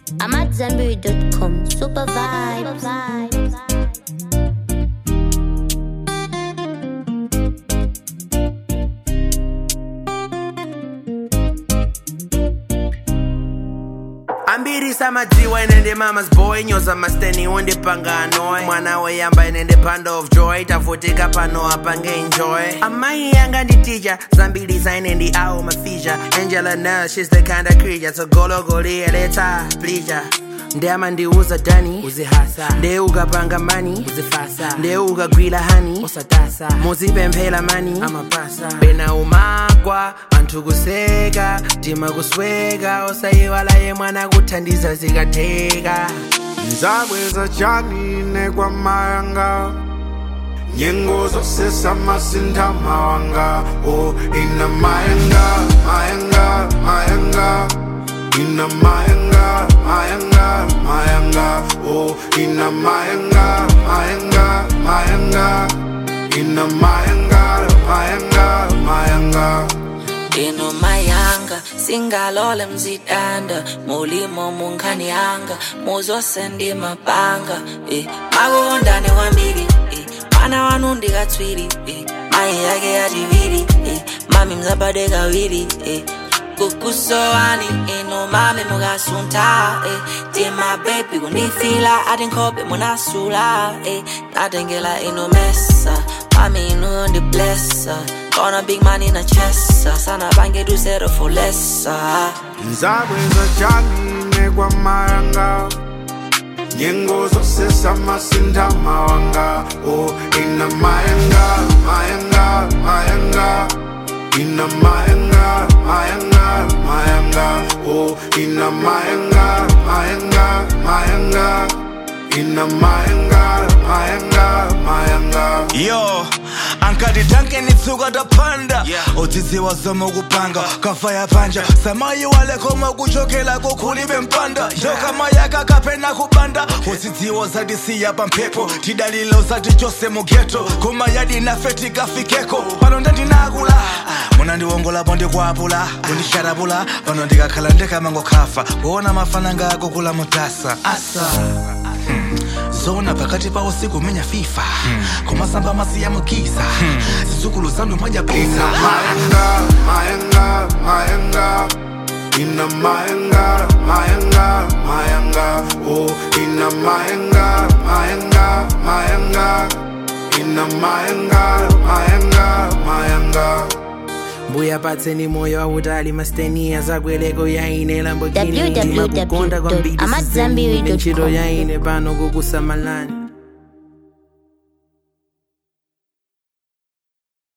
I'm at Zenberry.com. Super vibes. ambirisa madziwa inende mama's boy nyoza masteni undipanga annoy mwana weyamba inende panda of joy tavutika pano apange enjoy amai yanga nditija zambirisa inendi awo mafija angela nel she's the kind of creature togologoliyeleta plija ndeyama ndiuza dani uzihasa ndeye ukapanga mani uzifasa ndeye ukagwila hani usatasa muzipemphela mani amapasa pena umagwa anthu kuseka tima kusweka osayiwala ye mwana kuthandiza zikatheka nzabweza chanine kwa mayanga nyengo zosesa masintha mawanga o ina mayanga mayanga mayanga ina mayanga mayanga mayanga o ina mayanga mayanga mayanga ina mayanga mayanga mayanga ino mayanga singalole mzidanda mulimo munkhanyanga muzosendi mapanga eh. makondane kwambiri eh. mwana wanu ndikatswiri eh. mayi yake yachiviri eh. mami mzabade kawiri eh. kukusowani ino mami mukasunta eh. tima bebi kundifila ati nkhope munasula eh. natengela ino mesa mami ino ndiblessa Gonna big man in a chest Sana bange do zero for less nzabweza chanine kwa mayanga nyengo zosesa masintha mawanga o ina mayanga mayanga mayanga ina mayanga mayanga mayanga o ina mayanga mayanga mayanga ina mayanga mayanga mayanga yo ankati tanke nitsuka tapanda udzidziwa zoma kupanga kafa yapanja samayi walekoma kuchokela kukhulime mpanda ndokamayaka kapena kupanda udzidziwa zatisiya pamphepo tidalilo zati chose mugeto kumayadi nafe tikafikeko pano ndandinakula muna ndiwongolapo ndikwapula kundisharapula pano ndikakhala ndikamangokhafa kuona mafana ngako kula mutasa asa hmm. zona pakati pa usiku menya fifa kumasamba masiya mukisa zizukulu zanu ina majapisa mayanga mayanga mayanga ina mayanga mayanga mayanga o ina mayanga mayanga mayanga ina mayanga mayanga mayanga mbuya patseni moyo wautali masteni azakweleko yaine lambogini www.amadzambiri.com. ntchito yaine pano kukusamalani